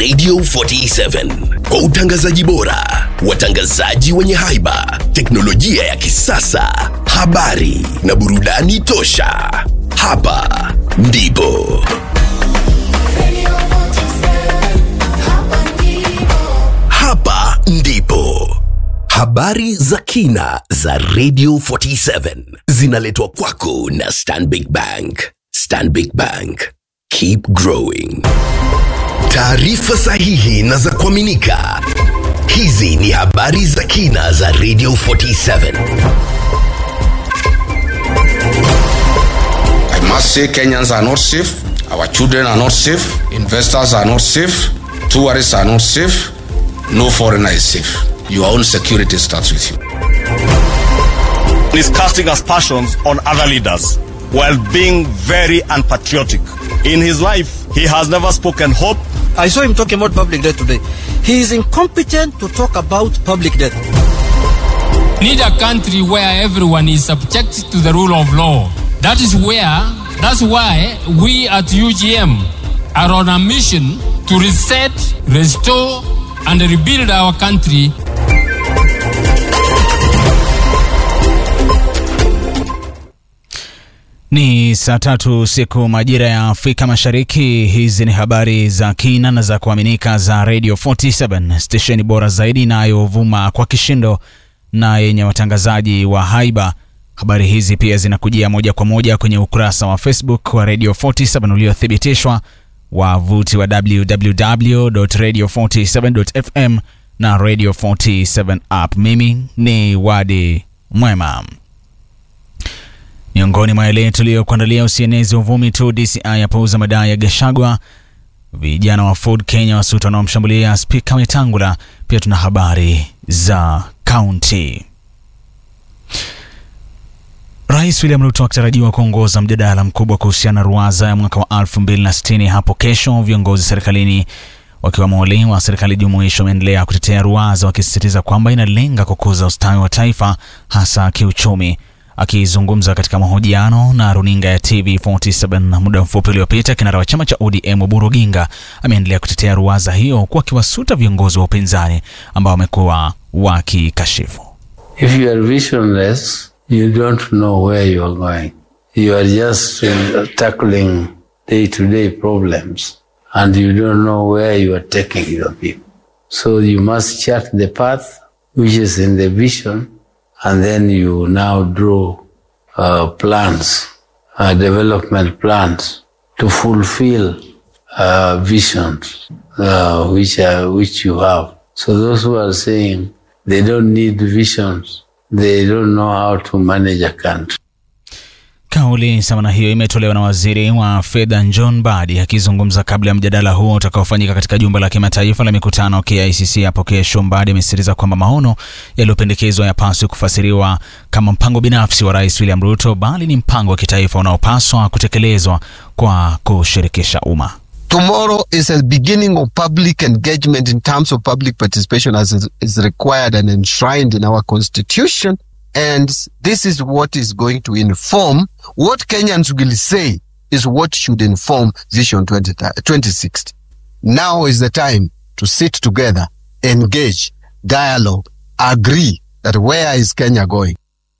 Radio 47 kwa utangazaji bora, watangazaji wenye haiba, teknolojia ya kisasa, habari na burudani tosha. Hapa ndipo hapa ndipo habari za kina za Radio 47 zinaletwa kwako na Stanbic Bank. Stanbic Bank, keep growing. Taarifa sahihi na za kuaminika. Hizi ni habari za kina za Radio 47. I must say Kenyans are not safe. Our children are not safe. Investors are not safe. Tourists are not safe. No foreigner is safe. Your own security starts with you. is casting aspersions on other leaders while being very unpatriotic. In his life, he has never spoken hope. I saw him talking about public debt today. He is incompetent to talk about public debt. need a country where everyone is subject to the rule of law. That is where, that's why we at UGM are on a mission to reset, restore, and rebuild our country Ni saa tatu siku majira ya Afrika Mashariki. Hizi ni habari za kina na za kuaminika za Radio 47 stesheni bora zaidi inayovuma kwa kishindo na yenye watangazaji wa haiba. Habari hizi pia zinakujia moja kwa moja kwenye ukurasa wa Facebook wa Radio 47 uliothibitishwa, wavuti wa www.radio47.fm na Radio 47 app. Mimi ni Wadi Mwema. Miongoni mwa yale tuliyokuandalia, usienezi uvumi tu, DCI yapouza madai ya Gashagwa, vijana wa Ford Kenya wasuta wanaomshambulia spika Wetangula. Pia tuna habari za kaunti. Rais William Ruto akitarajiwa kuongoza mjadala mkubwa kuhusiana na ruwaza ya mwaka wa 2060 hapo kesho. Viongozi serikalini wakiwemo wale wa serikali jumuishi wameendelea kutetea ruwaza, wakisisitiza kwamba inalenga kukuza ustawi wa taifa hasa kiuchumi. Akizungumza katika mahojiano na runinga ya TV47 muda mfupi uliopita, kinara wa chama cha ODM Oburu Oginga ameendelea kutetea ruwaza hiyo, huku akiwasuta viongozi wa upinzani ambao wamekuwa wakikashifu. If you are visionless, you don't know where you are going. You are just uh, tackling day to day problems and you don't know where you are taking your people. So you must chart the path which is in the vision and then you now draw uh, plans, uh, development plans to fulfill uh, visions uh, which, are, which you have. So those who are saying they don't need visions, they don't know how to manage a country. Kauli sawa na hiyo imetolewa na waziri wa fedha John Mbadi akizungumza kabla ya mjadala huo utakaofanyika katika jumba la kimataifa la mikutano KICC hapo kesho. Mbadi amesisitiza kwamba maono yaliyopendekezwa yapaswi kufasiriwa kama mpango binafsi wa Rais William Ruto, bali ni mpango wa kitaifa unaopaswa kutekelezwa kwa kushirikisha umma. Tomorrow is a beginning of public engagement in terms of public participation as is- is required and enshrined in our constitution. And this is what is going to inform what Kenyans will say is what should inform Vision 20, 2060. Now is the time to sit together, engage, dialogue, agree that where is Kenya going?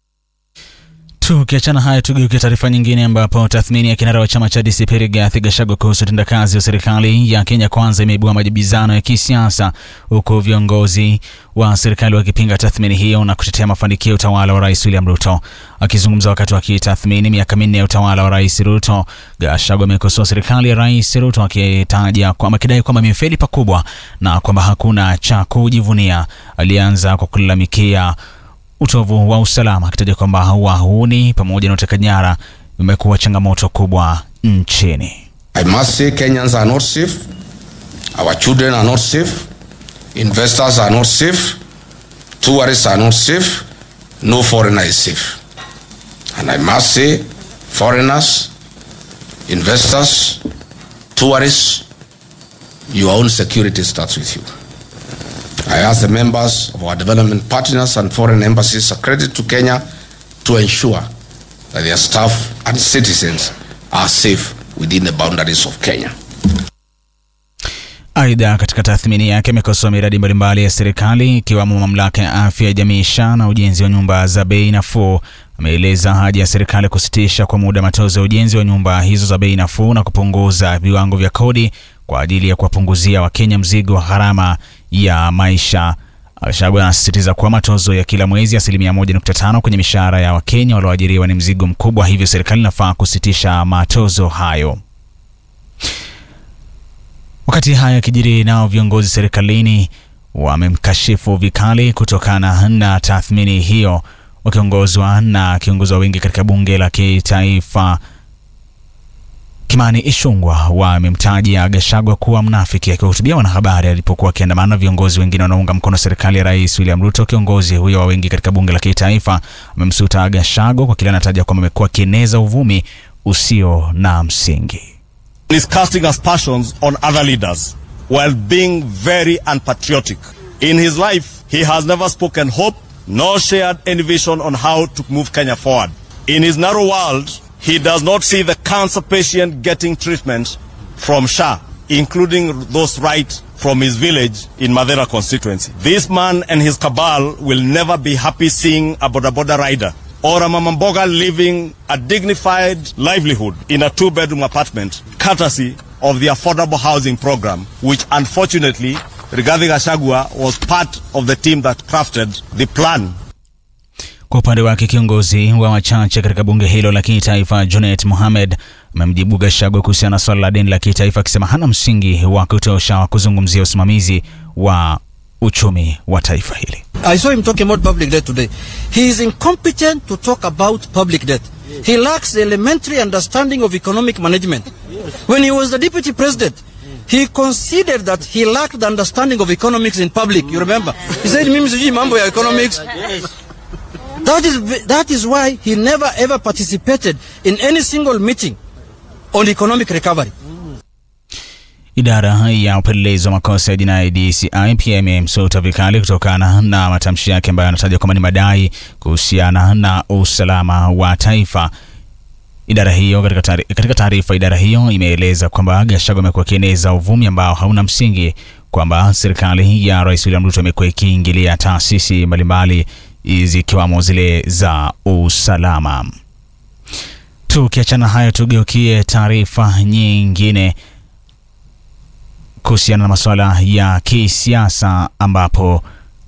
Tukiachana haya, tugeuke taarifa nyingine, ambapo tathmini ya kinara wa chama cha DCP Rigathi Gachagua kuhusu utendakazi wa serikali ya Kenya Kwanza imeibua majibizano ya kisiasa, huku viongozi wa serikali wakipinga tathmini hiyo na kutetea mafanikio ya utawala wa Rais William Ruto. Akizungumza wakati wa kitathmini miaka minne ya utawala wa Rais Ruto, Gachagua amekosoa serikali ya Rais Ruto akitaja kwamba akidai kwamba imefeli pakubwa na kwamba hakuna cha kujivunia. Alianza kwa kulalamikia utovu wa usalama akitaja kwamba wahuni pamoja na utekaji nyara imekuwa changamoto kubwa nchini. I must say Kenyans are not safe. Our children are not safe. Investors are not safe. Tourists are not safe. No foreigner is safe. And I must say, foreigners, investors, tourists, your own security starts with you. I ask the members of our development partners and foreign embassies accredited to Kenya to ensure that their staff and citizens are safe within the boundaries of Kenya. Aidha, katika tathmini yake amekosoa miradi mbalimbali ya serikali ikiwemo mamlaka ya afya ya jamii SHA na ujenzi wa nyumba za bei nafuu. Ameeleza haja ya serikali kusitisha kwa muda matozo ya ujenzi wa nyumba hizo za bei nafuu na kupunguza viwango vya kodi kwa ajili ya kuwapunguzia Wakenya mzigo wa gharama ya maisha. Gachagua anasisitiza kuwa matozo ya kila mwezi asilimia 1.5 kwenye mishahara ya Wakenya walioajiriwa ni mzigo mkubwa, hivyo serikali inafaa kusitisha matozo hayo. Wakati haya yakijiri, nao viongozi serikalini wamemkashifu vikali kutokana na tathmini hiyo, wakiongozwa na kiongozi wa wengi katika bunge la kitaifa Kimani Ichung'wah wamemtaja Gachagua kuwa mnafiki. Akiwahutubia wanahabari alipokuwa akiandamana na viongozi wengine wanaounga mkono serikali ya Rais William Ruto, kiongozi huyo wa wengi katika bunge la kitaifa amemsuta Gachagua kwa kile anataja kwamba amekuwa akieneza uvumi usio na msingi. is casting aspersions on other leaders while being very unpatriotic. In his life, he has never spoken hope nor shared any vision on how to move Kenya forward. In his narrow world, he does not see the cancer patient getting treatment from SHA, including those right from his village in Madera constituency. This man and his cabal will never be happy seeing a Boda Boda rider or a Mamamboga living a dignified livelihood in a two-bedroom apartment, courtesy of the affordable housing program, which unfortunately, Rigathi Gachagua was part of the team that crafted the plan Kwa upande wake kiongozi wa wachache katika bunge hilo la kitaifa Junet Mohamed amemjibu Gachagua kuhusiana na swala la deni la kitaifa akisema hana msingi wa kutosha wa kuzungumzia usimamizi wa uchumi wa taifa hili. I saw him talking about public debt today. He is incompetent to talk about public debt. He lacks the elementary understanding of economic management. When he was the deputy president, he considered that he lacked the understanding of economics in public. You remember? He said, mimi sijui mambo ya economics. That is, v- that is why he never ever participated in any single meeting on economic recovery. Idara ya upelelezi wa makosa ya jinai DCI pia imemsuta vikali kutokana na matamshi yake ambayo anataja kwamba ni madai kuhusiana na usalama wa taifa. Idara hiyo katika taari- katika taarifa, idara hiyo imeeleza kwamba Gachagua amekuwa akieneza uvumi ambao hauna msingi kwamba serikali ya Rais William Ruto imekuwa ikiingilia taasisi mbalimbali zikiwamo zile za usalama. Tukiachana hayo, tugeukie taarifa nyingine kuhusiana na masuala ya kisiasa ambapo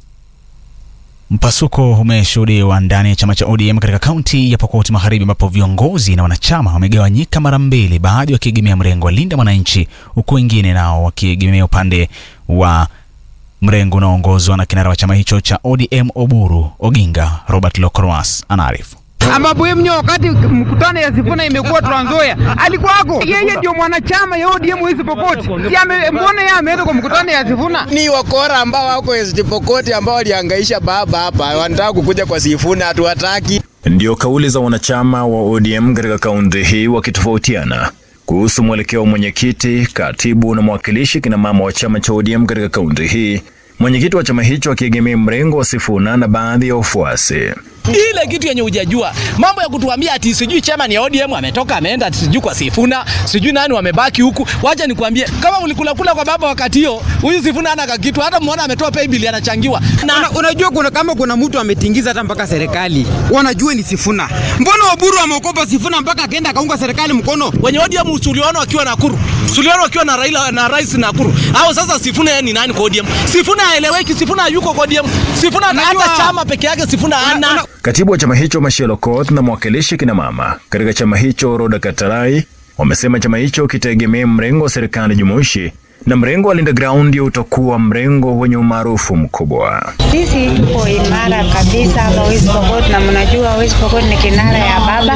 mpasuko umeshuhudiwa ndani ya chama cha ODM katika kaunti ya Pokot Magharibi, ambapo viongozi na wanachama wamegawanyika mara mbili, baadhi wakiegemea mrengo wa Linda Mwananchi, huku wengine nao wakiegemea upande wa mrengo unaoongozwa na kinara wa chama hicho cha ODM Oburu Oginga. Robert Lokroas anaarifu. ambapo yeye mwenyewe wakati mkutano ya Sifuna imekuwa Trans Nzoia alikuwako. Yeye ndio mwanachama ya ODM West Pokot. Si ame, mbona yeye ameenda kwa mkutano ya Sifuna? ni wakora ambao wako West Pokot ambao walihangaisha baba hapa, wanataka kukuja kwa Sifuna, hatuwataki. Ndio kauli za wanachama wa ODM katika kaunti hii wakitofautiana kuhusu mwelekeo wa mwenyekiti, katibu na mwakilishi kina mama wa chama cha ODM katika kaunti hii. Mwenyekiti wa chama hicho akiegemea mrengo wa Sifuna na baadhi ya wafuasi. ile kitu yenye hujajua mambo ya kutuambia ati sijui chama ni ODM ametoka ameenda ati sijui kwa Sifuna sijui nani wamebaki huku. Wacha nikwambie, kama ulikula kula kwa baba wakati hiyo, huyu Sifuna hana kakitu, hata muona ametoa pay bill anachangiwa Na, una, unajua kuna kama kuna mtu ametingiza hata mpaka serikali wanajua ni Sifuna. Mbona Oburu ameokopa Sifuna mpaka akaenda akaunga serikali mkono? wenye ODM tuliona wakiwa Nakuru, tuliona wakiwa na Raila na rais Nakuru. Hao sasa Sifuna yeye ni nani kwa ODM? Sifuna haeleweki, Sifuna hayuko kwa ODM. Sifuna hata Unajua- chama peke yake Sifuna hana. Katibu wa chama hicho Machel Okoth na mwakilishi kina mama katika chama hicho Roda Katarai wamesema chama hicho kitaegemea mrengo wa serikali jumuishi na mrengo wa Linda Ground ndio utakuwa mrengo wenye umaarufu mkubwa. Sisi tuko imara kabisa hapa West Pokot, na mnajua West Pokot ni kinara ya baba,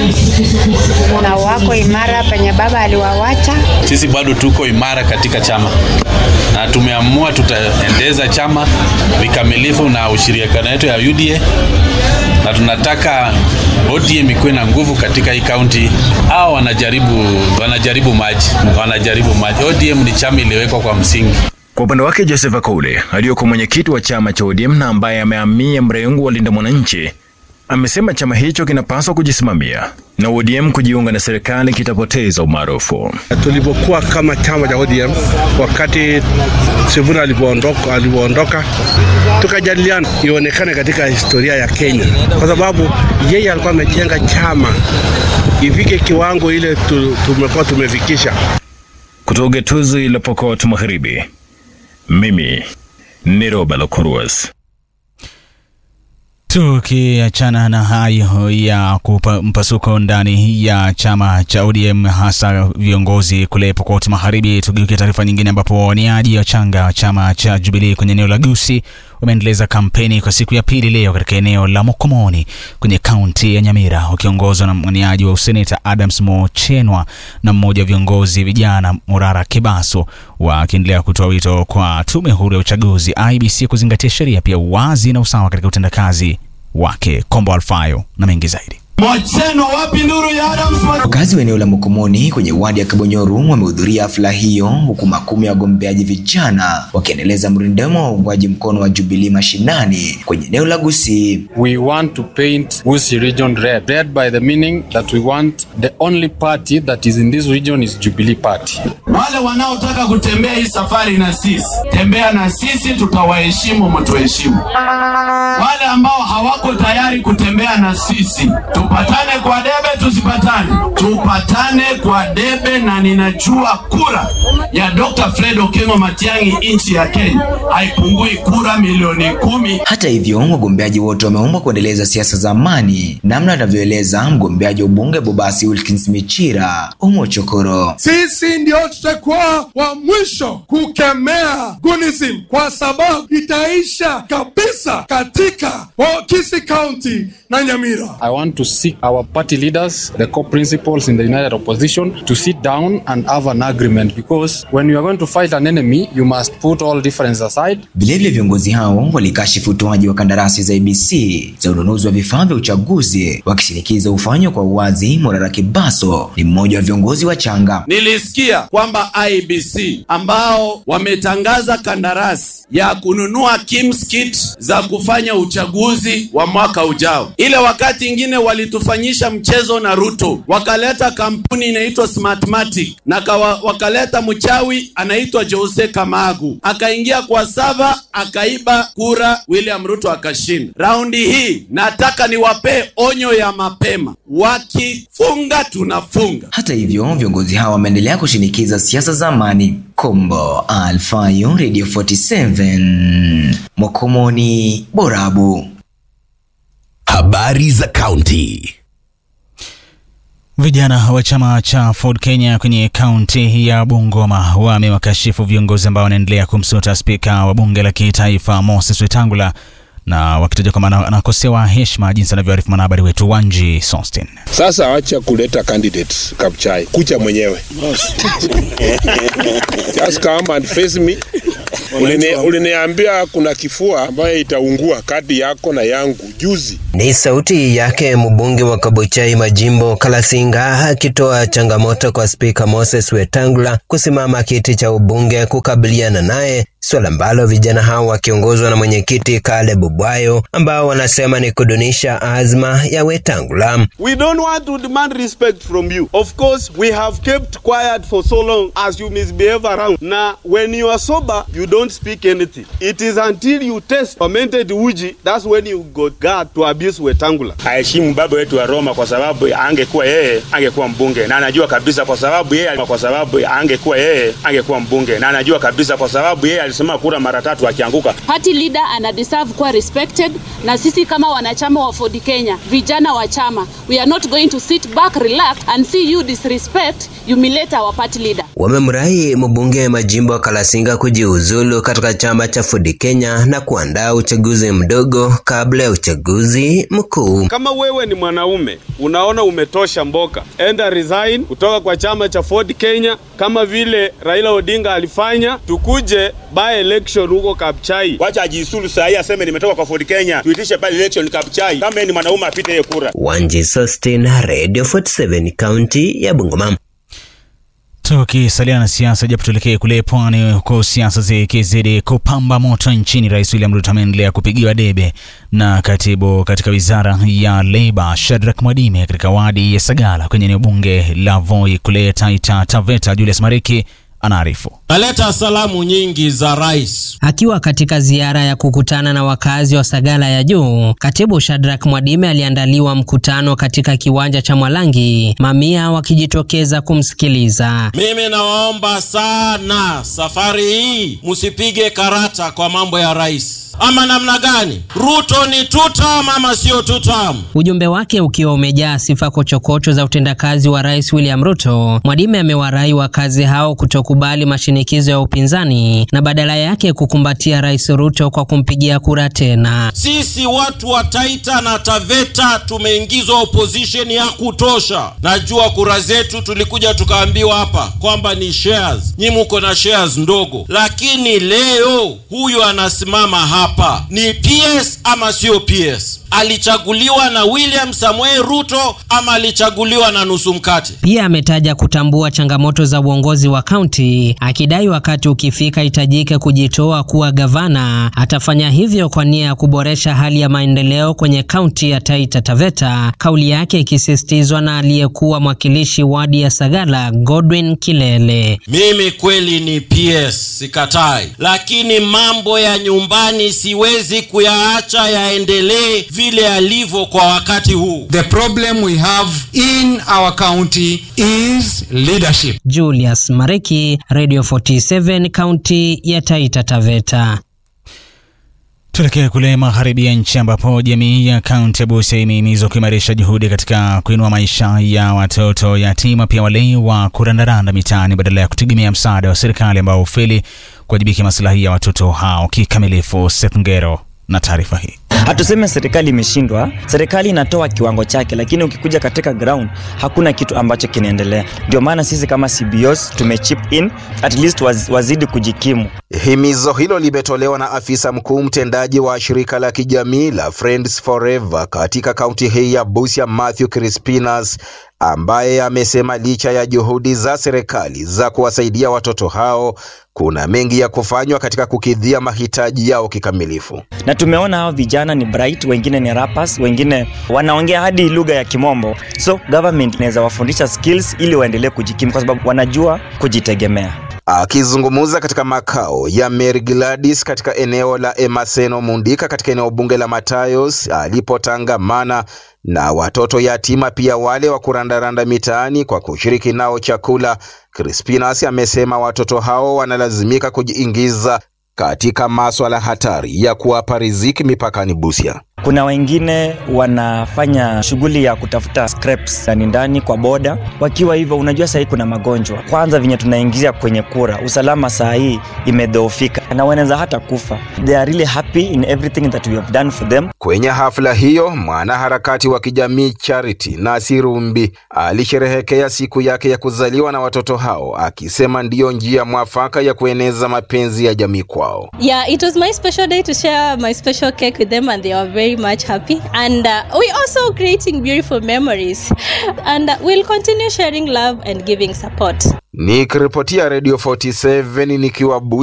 na wako imara penye baba aliwawacha. Sisi bado tuko imara katika chama na tumeamua tutaendeza chama vikamilifu na ushirikiano wetu ya UDA na tunataka ODM ikuwe na nguvu katika hii kaunti. Hao wanajaribu wanajaribu maji, wanajaribu maji. ODM ni chama iliyowekwa kwa msingi. Kwa upande wake Joseph Akaule aliyekuwa mwenyekiti wa chama cha ODM na ambaye amehamia mrengo wa Linda Mwananchi amesema chama hicho kinapaswa kujisimamia na ODM kujiunga na serikali kitapoteza umaarufu. Tulipokuwa kama chama cha ODM wakati Sifuna alipoondoka, alipoondoka tukajadiliana ionekane katika historia ya Kenya, kwa sababu yeye alikuwa amejenga chama ifike kiwango ile tu, tumekuwa tumefikisha. Kutoka gatuzi la Pokot Magharibi, mimi ni Roba Lokuruas. Tukiachana na hayo ya kupa mpasuko ndani ya chama cha ODM hasa viongozi kule Pokot Magharibi, tugeukia taarifa nyingine ambapo wawaniaji wachanga wa chama cha Jubilee kwenye eneo la Gusii wameendeleza kampeni kwa siku ya pili leo katika eneo la Mokomoni kwenye kaunti ya Nyamira, wakiongozwa na mwaniaji wa useneta Adams Mochenwa na mmoja wa viongozi vijana Murara Kibaso, wakiendelea kutoa wito kwa tume huru ya uchaguzi IBC kuzingatia sheria, pia uwazi na usawa katika utendakazi wake. Kombo Alfayo na mengi zaidi. Mwacheno wapi nduru ya Adams? Wakazi wa eneo la Mokomoni kwenye wadi ya Kabonyoru wamehudhuria hafla hiyo huku makumi ya wagombeaji vijana wakiendeleza mrindamo wa uungwaji mkono wa Jubilee mashinani kwenye eneo la Gusii. We want to paint Gusii region red. Red by the meaning that we want the only party that is in this region is Jubilee party. Wale wanaotaka kutembea hii safari na sisi, tembea na sisi, tutawaheshimu, mtuheshimu. Wale ambao hawako tayari kutembea na sisi, tupatane kwa debe, tusipatane, tupatane kwa debe, na ninajua kura ya Dr. Fred Okengo Matiang'i nchi ya Kenya haipungui kura milioni kumi. Hata hivyo, wagombeaji wote wameombwa kuendeleza siasa za amani, namna anavyoeleza mgombeaji wa ubunge Bobasi Wilkins Michira Omochokoro. Sisi ndio tutakuwa wa mwisho kukemea gunism kwa sababu itaisha kabisa katika Kisii County na Nyamira. I want to seek our party leaders, the co-principals in the United Opposition, to sit down and have an agreement because when you are going to fight an enemy, you must put all differences aside. Vilevile viongozi hao walikashifu utoaji wa kandarasi za ABC za ununuzi wa vifaa vya uchaguzi, wakishinikiza ufanywe kwa uwazi. Morara Kibaso ni mmoja wa viongozi wa changa. Nilisikia kwamba IBC ambao wametangaza kandarasi ya kununua KIMS kit za kufanya uchaguzi wa mwaka ujao. Ile wakati ingine walitufanyisha mchezo na Ruto, wakaleta kampuni inaitwa Smartmatic na kawa, wakaleta mchawi anaitwa Jose Kamagu akaingia kwa sava akaiba kura, William Ruto akashinda. Raundi hii nataka niwapee onyo ya mapema, wakifunga tunafunga. Hata hivyo, viongozi hao wameendelea kushinikiza siasa za amani. Kombo Alfayo, Radio 47, Mokomoni, Borabu. Habari za kaunti. Vijana wa chama cha Ford Kenya kwenye kaunti ya Bungoma wamewakashifu viongozi ambao wanaendelea kumsuta spika wa bunge la kitaifa Moses Wetangula na wakitaja kwamba anakosewa heshima, jinsi anavyoarifu mwanahabari wetu Wanji Sostin. Sasa acha kuleta candidates Kapchai, kucha mwenyewe just come and face me. Ulini, uliniambia kuna kifua ambayo itaungua kati yako na yangu juzi. Ni sauti yake mbunge wa Kabuchai Majimbo Kalasinga akitoa changamoto kwa spika Moses Wetangula kusimama kiti cha ubunge kukabiliana naye, swala ambalo vijana hao wakiongozwa na mwenyekiti Caleb Bwayo ambao wanasema ni kudunisha azma ya Wetangula. We don't want to demand respect from you. Of course, we have kept quiet for so long as you misbehave around. Na when you are sober, you don't speak anything. It is until you test fermented uji, that's when you got God to abuse Wetangula. Aheshimu baba wetu wa Roma kwa sababu angekuwa yeye angekuwa mbunge na anajua kabisa kwa sababu yeye kwa sababu angekuwa yeye angekuwa mbunge na anajua kabisa kwa sababu yeye alisema kura mara tatu akianguka. Party leader ana deserve kuwa respected, na sisi kama wanachama wa Ford Kenya, vijana wa chama, we are not going to sit back, relax and see you disrespect, humiliate our party leader. Wamemrai mbunge Majimbo wa Kalasinga kujiuzulu katika chama cha Ford Kenya na kuandaa uchaguzi mdogo kabla ya uchaguzi mkuu. Kama wewe ni mwanaume unaona umetosha mboka, enda resign kutoka kwa chama cha Ford Kenya kama vile Raila Odinga alifanya, tukuje by election huko Kapchai. Wacha ajiisulu saa hii aseme nimetoka kwa Ford Kenya, tuitishe by election Kapchai. Kama yeye ni mwanaume apite yeye kura. Wanji Sostin, Radio 47, kaunti ya Bungoma. Tukisalia na siasa, japo tuelekee kule pwani, huko siasa zikizidi kupamba moto nchini. Rais William Ruto ameendelea kupigiwa debe na katibu katika wizara ya Leba Shadrack Mwadime katika wadi ya Sagala kwenye eneo bunge la Voi kule Taita Taveta. Julius Mariki anaarifu. Naleta salamu nyingi za rais. Akiwa katika ziara ya kukutana na wakazi wa Sagala ya Juu, katibu Shadrack Mwadime aliandaliwa mkutano katika kiwanja cha Mwalangi, mamia wakijitokeza kumsikiliza. Mimi nawaomba sana, safari hii msipige karata kwa mambo ya rais ama namna gani? Ruto ni tutam ama sio tutam? Ujumbe wake ukiwa umejaa sifa kochokocho za utendakazi wa Rais William Ruto, Mwadime amewarai wakazi hao kutokubali mashinikizo ya upinzani na badala yake kukumbatia Rais Ruto kwa kumpigia kura tena. Sisi watu wa Taita na Taveta tumeingizwa opposition ya kutosha. Najua kura zetu tulikuja tukaambiwa hapa kwamba ni shares, nyi muko na shares ndogo, lakini leo huyu anasimama hapa hapa ni PS ama sio PS? Alichaguliwa na William Samuel Ruto ama alichaguliwa na nusu mkate? Pia ametaja kutambua changamoto za uongozi wa kaunti, akidai wakati ukifika hitajike kujitoa kuwa gavana, atafanya hivyo kwa nia ya kuboresha hali ya maendeleo kwenye kaunti ya Taita Taveta, kauli yake ikisisitizwa na aliyekuwa mwakilishi wadi ya Sagala Godwin Kilele. Mimi kweli ni PS, sikatai, lakini mambo ya nyumbani siwezi kuyaacha yaendelee vile yalivyo kwa wakati huu. The problem we have in our county is leadership. Julius Mareki, Radio 47, kaunti ya Taita Taveta. Tuelekee kule magharibi ya nchi ambapo jamii ya kaunti ya Busia imehimizwa kuimarisha juhudi katika kuinua maisha ya watoto yatima, pia wale wa kurandaranda mitaani badala ya kutegemea msaada wa serikali ambao hufeli kuwajibika maslahi ya watoto hao kikamilifu. Seth Ngero na taarifa hii. Hatuseme serikali imeshindwa, serikali inatoa kiwango chake, lakini ukikuja katika ground hakuna kitu ambacho kinaendelea. Ndio maana sisi kama CBOs tumechip in at least waz, wazidi kujikimu. Himizo hilo limetolewa na afisa mkuu mtendaji wa shirika la kijamii la Friends Forever katika kaunti hii ya Busia, Matthew Crispinas, ambaye amesema licha ya juhudi za serikali za kuwasaidia watoto hao, kuna mengi ya kufanywa katika kukidhia mahitaji yao kikamilifu. Na tumeona hao vijana ni bright, wengine ni rappers, wengine wanaongea hadi lugha ya Kimombo, so government inaweza wafundisha skills ili waendelee kujikimu, kwa sababu wanajua kujitegemea. Akizungumza katika makao ya Mary Gladys katika eneo la Emaseno Mundika katika eneo bunge la Matayos alipotangamana na watoto yatima pia wale wa kurandaranda mitaani kwa kushiriki nao chakula, Crispinas amesema watoto hao wanalazimika kujiingiza katika maswala hatari ya kuwapa riziki mipakani Busia. Kuna wengine wanafanya shughuli ya kutafuta scraps ndani ndani kwa boda. Wakiwa hivyo, unajua sahii kuna magonjwa kwanza, venye tunaingia kwenye kura, usalama saa hii imedhoofika na wanaweza hata kufa. They are really happy in everything that we have done for them. Kwenye hafla hiyo, mwanaharakati wa kijamii Charity Nasirumbi alisherehekea siku yake ya kuzaliwa na watoto hao, akisema ndiyo njia mwafaka ya kueneza mapenzi ya jamii kwao. Yeah, it was my special day to share my special cake with them and they were very much happy and uh, we also creating beautiful memories and uh, we'll continue sharing love and giving support. Nikiripotia Radio 47 nikiwa Busia.